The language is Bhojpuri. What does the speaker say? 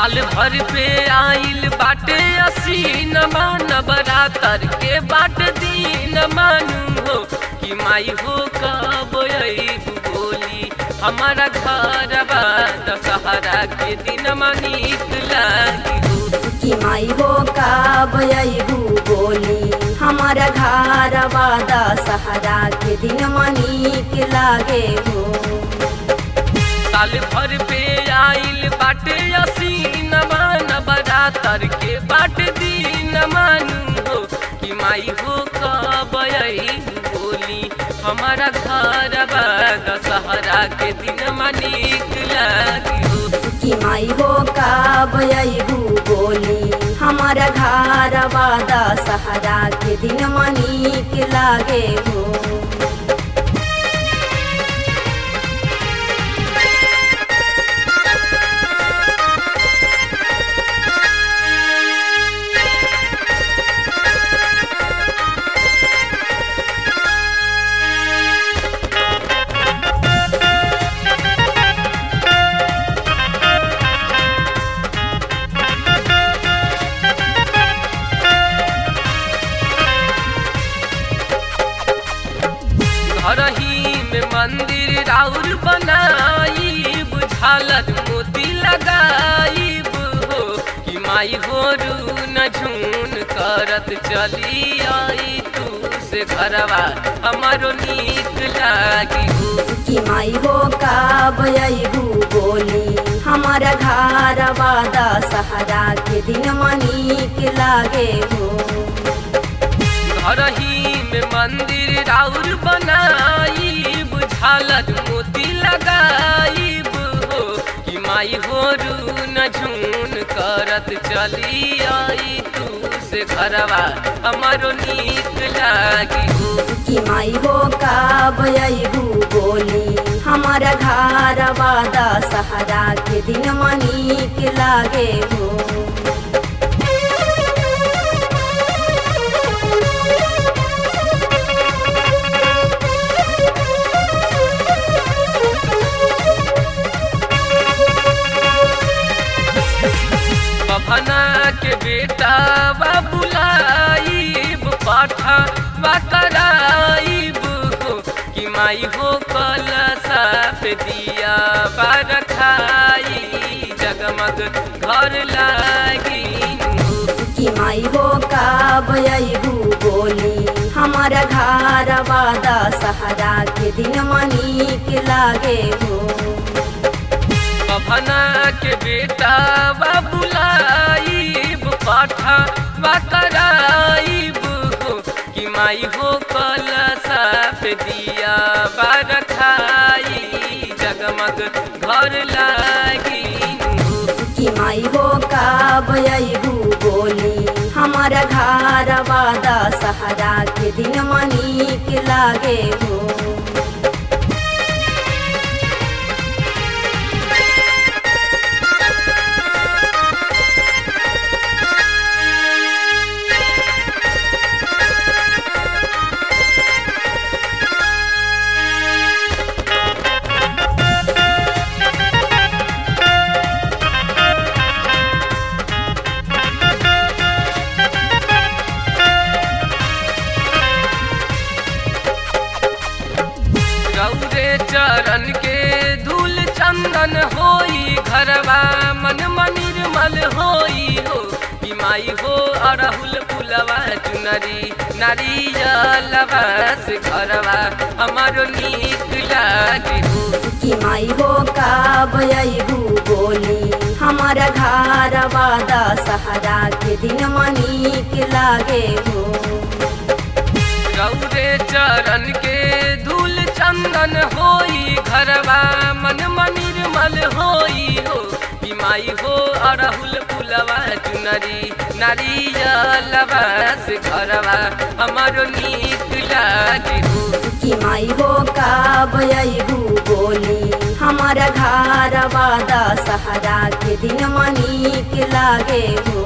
साल भर पे आइल बाटे असीन मान बरातर के बाट दीन मानू हो कि माई हो कब अइबू बोली हमारा घर बा दशहरा के दिन नीक लागी हो कि माई हो का बयबू बोली हमारा घर वादा सहारा के दिन मनीक लागे हो साल भर पे आइल बाटे असीन मान बरातर के बाट दीन मानू हो कि माई हो कब अइबू बोली हमारा घर बा दशहरा के दिन नीक लागी हो कि माई हो का बयबू बोली हमारा घर वादा सहारा के दिन मनीक लागे हो घर ही में मंदिर राउर बनाई बुझालत मोती लगाई हो कि माई हो रू न झून करत चली आई तू से घरवा हमारो नीक लागी हो कि माई हो का बयबू बोली हमारा घर वादा सहारा के दिन मनीक लागे हो घर ही में मंदिर राउर बनाई बुझालत मोती लगाई हो कि माई हो रू न झून करत चली आई तू से घरवा हमारो नीक लागी हो कि माई हो का बयबू बोली हमारा घर वादा सहारा के दिन मनीक लागे हो बभना के बेटा बा बुलाइब पाठा बा कराइब हो कि माई हो कलसा पे दिया बा रखाई जगमग घर लागी हो कि माई हो का बयबू बोली हमारा घर वादा सहारा के दिन मनीक लागे हो बभना के बेटा बा बुलाइब पाठा बा कराइब हो कि माई हो कलसा पे दिया बा रखाई जगमग घर लागी हो कि माई हो का बयबू बोली हमारा घर वादा सहारा के दिन मनीक लागे हो रौरे चरण के धूल चंदन होई घरवा मन निर्मल होई हो कि माई हो अड़हुल पुलवा चुनरी नारियलवा से घरवा हमारो नीक लागे हो कि माई हो का बयबू बोली हमारा घर वादा सहारा के दिन मनीक लागे हो रौरे चरण के धूल चंदन होई घरवा मन निर्मल होई हो कि माई हो अड़हुल पुलवा चुनरी नारियलवा से घरवा हमारो नीक लागे हो कि माई हो का बयबू बोली हमारा घर वादा सहारा के दिन मनीक लागे हो